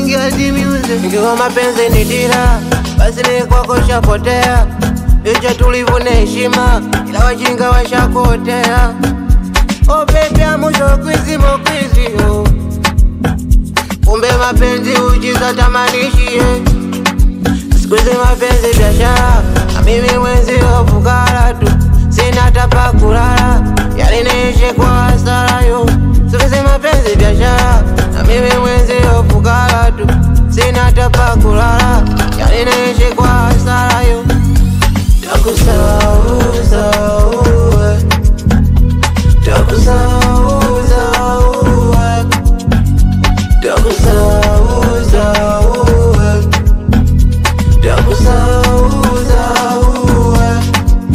kuingia dimiuze. Ikiwa mapenzi ni dira, basi ni kwako shapotea. Licha tulivu na heshima, ila wajinga washakotea. Oh baby, amusho kwizi mokwizi oh. Kumbe mapenzi ujiza tamanishie Siku hizi mapenzi biashara, na mimi mwenzi fukara tu, sina hata pa kulala, yaliniishi kwa hasara yo. Siku hizi mapenzi biashara, na mimi mwenzi fukara tu, sina hata pa kulala, yaliniishi kwa hasara yo. Takusahau, sahau, eh. Takusahau, sahau, eh. Takusahau, sahau, eh. Takusahau, sahau, eh.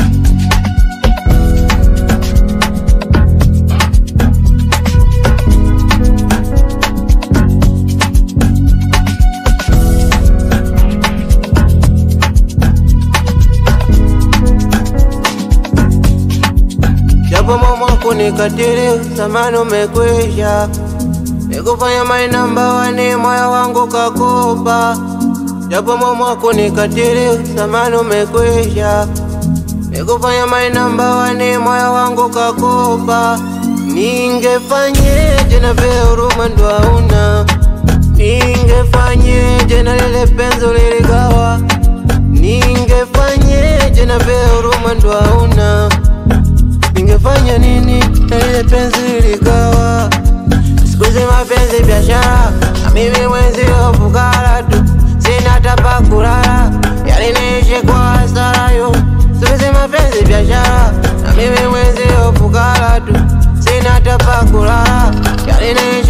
Japo mama kunikatili, zamani umekwisha, nikufanya my number one, moyo wangu kakopa. Japo mama kunikatili, zamani umekwisha, nikufanya my number one, moyo wangu kakopa. Ningefanyeje na vile huruma ndo hauna, ningefanyeje na lile penzi liligawa, ningefanyeje na vile huruma ndo hauna Ningefanya nini na ile penzi liligawa? Siku hizi mapenzi biashara, na mimi mwenzi fukara tu, sina hata pa kulala, yaliniishi kwa hasara yo. Siku hizi mapenzi biashara, na mimi mwenzi fukara tu, sina hata pa kulala, yaliniishi